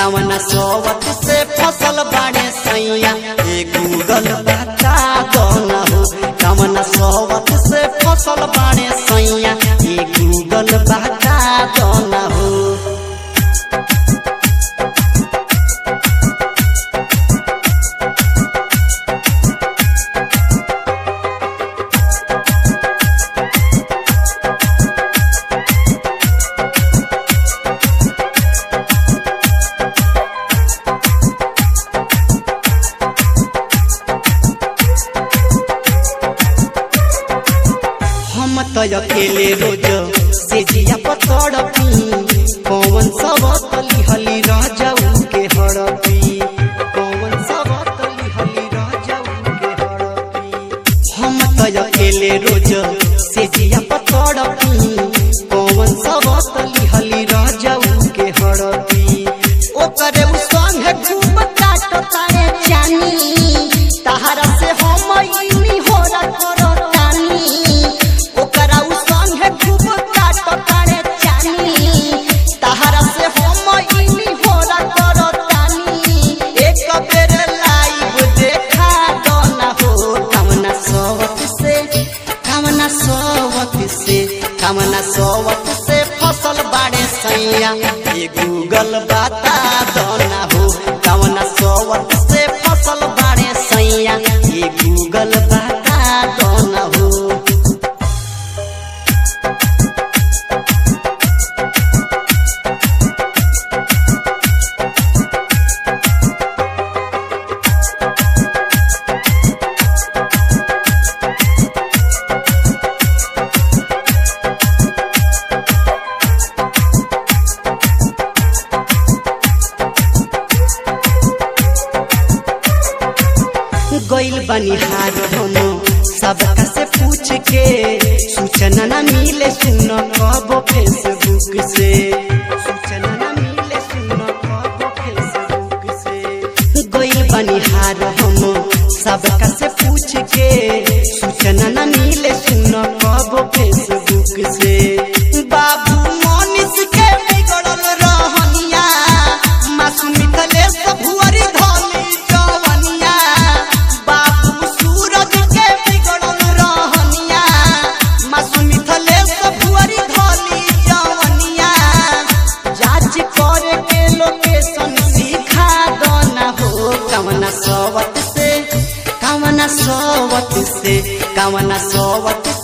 कवना सोवत से फसल बाड़े सैया ए गूगल बता दो न हो कवना सोवत से फसल बाड़े सैया ए गूगल बता दो न हो हम त अकेले रोज से जिया पतड़ पी कौन सब तली हली रह जाऊ के हड़पी कौन सब तली हली रह जाऊ के हड़पी हम त अकेले रोज से जिया पतड़ पी कौन सब तली हली रह जाऊ के हड़पी ओकरे उ संगे खूब काटताए जानी तहरा से हम इनी होला करतानी ओकरा उ संगे खूब काटताए जानी तहरा से हम इनी होला करतानी एक बेर लाइव देखा दो ना हो कवना सोवत से कवना सोवत से कवना सोवत से फसल बाड़े सैया ये गूगल बता दो ना हो कवना सोवत से फसल बाड़े सैया ये गूगल बता दो ना हो गइल बनिहार हम सबका से पूछ के सूचना न मिले सुन कब फेसबुक से सूचना न मिले सुन कब फेसबुक से गइल बनिहार हम सबका से पूछ के सूचना न मिले सुन कब फेसबुक से बाबू मोनिस के बिगड़ल रहनिया मासूमित ले भुअरी धोली जवनिया बाबू सूरज के बिगड़ल रहनिया मासूमित ले भुअरी धोली जवनिया जांच करे के लोकेशन सिखा दो ना हो कवना सोवत से कवना सोवत से कवना सोवत